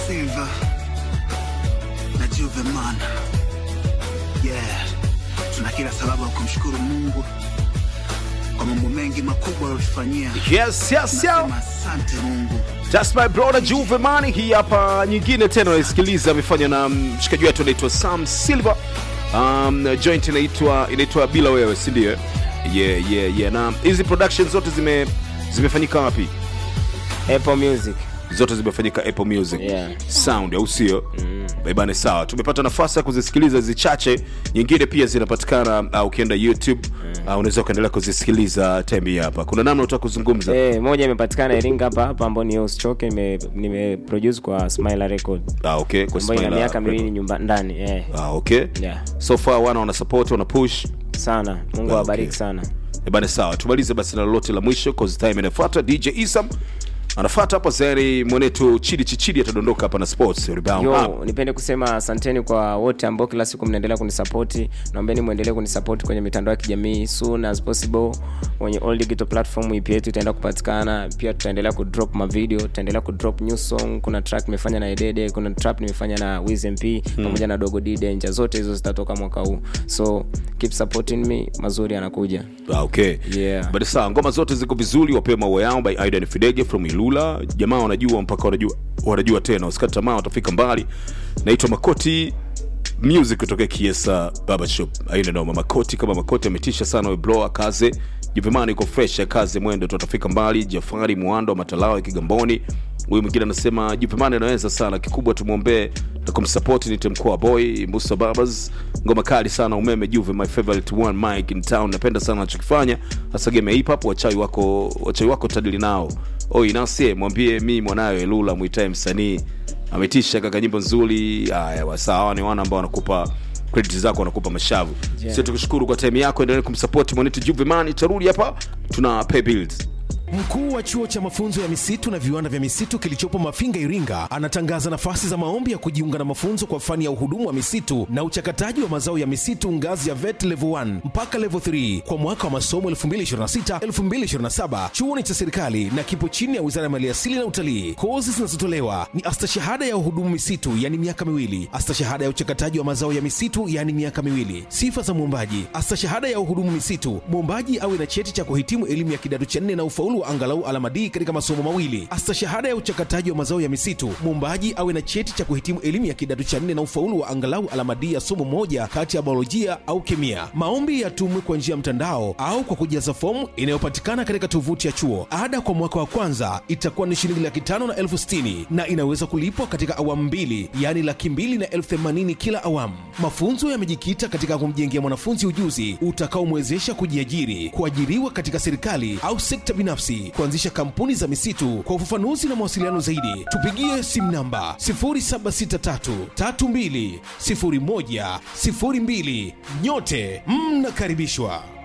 Silva na Juveman. Yeah, tuna kila sababu ya kumshukuru Mungu kwa mambo mengi makubwa aliyotufanyia. Yes, yes, yes. Nasema asante Mungu. That's my brother Juve Mani. Hii hapa nyingine tena unaisikiliza, amefanywa na mshikaji wetu anaitwa Sam Silver. Um, joint inaitwa inaitwa bila wewe, si ndio? Yeah, yeah, yeah. Na hizi productions zote zime zimefanyika wapi? Apple Music. Zote zimefanyika Apple Music. Yeah. Sound au sio? Mm. Bane sawa. Tumepata nafasi ya kuzisikiliza hizi chache, nyingine pia zinapatikana uh, ukienda YouTube uh, unaweza ukaendelea kuzisikiliza tembi hapa. Kuna namna utaka kuzungumza? Eh, moja imepatikana Iringa hapa hapa ambayo ni Usichoke nime nime produce kwa Smile Record. Ah, okay. Kwa Ambayo ina Smiler miaka Record. miwili nyumba ndani eh. Ah, okay. Yeah. So far wana wana support, wana push. Sana. Mungu Ah, awabariki okay. sana. Eh, Bana sawa, tumalize basi na lolote la mwisho cause time inafuata. DJ Isam anafuata hapa zeri mwenetu Chidi Chichidi atadondoka hapa na sports rebound up. Yo, nipende kusema asanteni kwa wote ambao kila siku mnaendelea kunisapoti. Naombeni muendelee kunisapoti kwenye mitandao ya kijamii soon as possible. Kwenye all digital platform EP yetu itaenda kupatikana. Pia tutaendelea kudrop mavideo, tutaendelea kudrop new song. Kuna track nimefanya na Edede, kuna trap nimefanya na Wiz MP pamoja na Dogo D Danger. Zote hizo zitatoka mwaka huu. So keep supporting me, mazuri yanakuja. Ah, okay. Yeah. But sawa, ngoma zote ziko vizuri, wapewe maua yao by Aidan Fidege from Ilula. Jamaa wanajua mpaka wanajua wanajua tena, usikate tamaa, watafika mbali. Naitwa Makoti Music kutoka Kiesa Barbershop. Aina noma Makoti kama Makoti ametisha sana we blower kaze. Juvimani iko fresh kaze mwendo tutafika mbali. Jafari Muando Matalawa Kigamboni. Huyu mwingine anasema Juvimani anaweza sana, kikubwa tumwombee na kumsupport ni Temkoa Boy Musa Barbers. Ngoma kali sana umeme Juve my favorite one mic in town. Napenda sana anachokifanya. Hasa game ya hip hop wachai wako wachai wako tadili nao. Oi nasie mwambie mi mwanayo Elula muitae msanii ametisha kaka, nyimbo nzuri. Haya, wasawa ni wana ambao wanakupa credit zako, wanakupa mashavu. Yeah. Sisi tukushukuru kwa time yako, endelee kumsupport mwanetu Juveman. Tarudi hapa, tuna pay bills. Mkuu wa chuo cha mafunzo ya misitu na viwanda vya misitu kilichopo Mafinga, Iringa, anatangaza nafasi za maombi ya kujiunga na mafunzo kwa fani ya uhudumu wa misitu na uchakataji wa mazao ya misitu ngazi ya VET level 1 mpaka level 3 kwa mwaka wa masomo 2026-2027. Chuo ni cha serikali na kipo chini ya Wizara ya Maliasili na Utalii. Kozi zinazotolewa ni astashahada ya uhudumu misitu, yani miaka miwili, astashahada ya uchakataji wa mazao ya misitu, yani miaka miwili. Sifa za mwombaji: astashahada ya uhudumu misitu, mwombaji awe na cheti cha kuhitimu elimu ya kidato cha nne na ufaulu wa angalau alama D katika masomo mawili. Astashahada ya uchakataji wa mazao ya misitu, mwombaji awe na cheti cha kuhitimu elimu ya kidato cha nne na ufaulu wa angalau alama D ya somo moja kati ya biolojia au kemia. Maombi yatumwe kwa njia ya mtandao au kwa kujaza fomu inayopatikana katika tovuti ya chuo. Ada kwa mwaka wa kwanza itakuwa ni shilingi laki tano na elfu sitini na inaweza kulipwa katika awamu mbili, yaani laki mbili na elfu themanini kila awamu. Mafunzo yamejikita katika kumjengea mwanafunzi ujuzi utakaomwezesha kujiajiri, kuajiriwa katika serikali au sekta binafsi, kuanzisha kampuni za misitu. Kwa ufafanuzi na mawasiliano zaidi, tupigie simu namba 0763320102. Nyote mnakaribishwa.